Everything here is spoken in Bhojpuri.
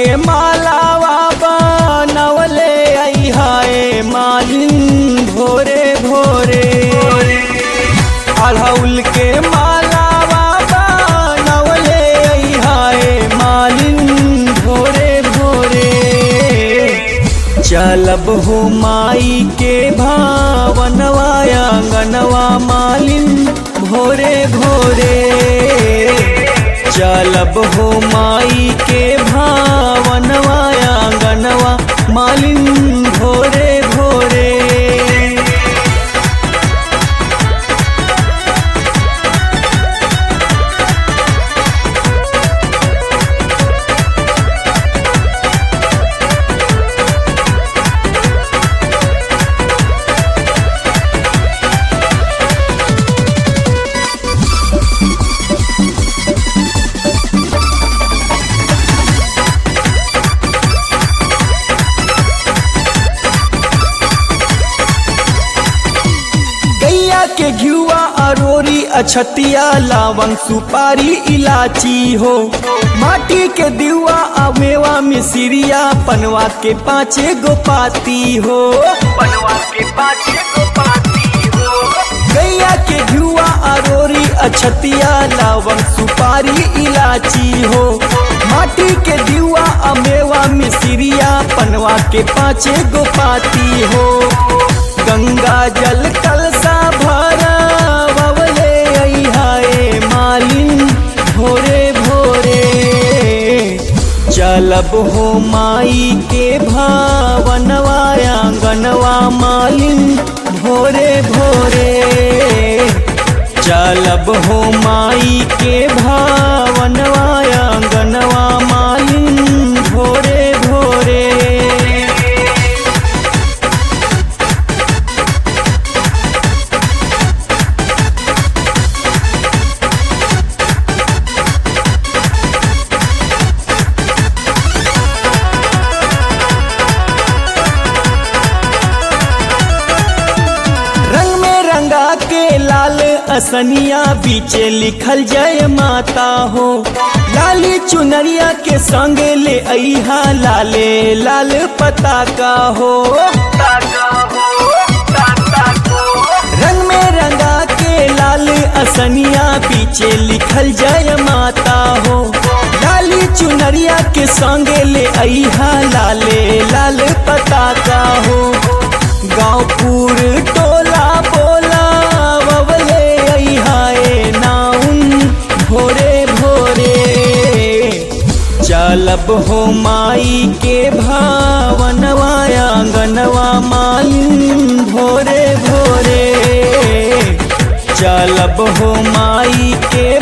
के मालावा बनवले अहाए मालिन भोरे भोरे अड़हुल के मालावा बनवले अहाए मालिन भोरे भोरे चलब हो माई के भावनवा आंगनवा मालिन भोरे भोरे चलब हो माई के भावनवा आंगनवा मालिन भोरे भोरे गैया के घियुआ अरोरी अछतिया लावंग सुपारी इलाची हो माटी के दिवा अमेवा मिसिरिया पनवा के पाँचे गो पाती हो बनवा के पाछे को पाती हो गैया के घियुआ अरोरी अछतिया लावंग सुपारी इलाची हो माटी के दिवा अमेवा मिसिरिया पनवा के पाँचे गो पाती हो गंगा जल कलसा भरा बवले अहाए मालिन भोरे भोरे चलब हो माई के भावनवा आंगनवा मालिन भोरे भोरे चलब हो माई के भावनवा आंगनवा मालिन भोरे भोरे रंग में रंगा के लाल असनिया बीचे लिखल जय माता हो लाली चुनरिया के संग ले अहा लाले लाल पताका हो ताका हो ताता को रंग में रंगा के लाल असनिया पीछे लिखल जय माता हो लाली चुनरिया के संग ले अहा लाले लाल पताका हो गाँवपुर टोला बोला बबले अहाए नाउन भोरे भोरे चलब हो माई के भावनवा आंगनवा मालिन भोरे भोरे चलब हो माई के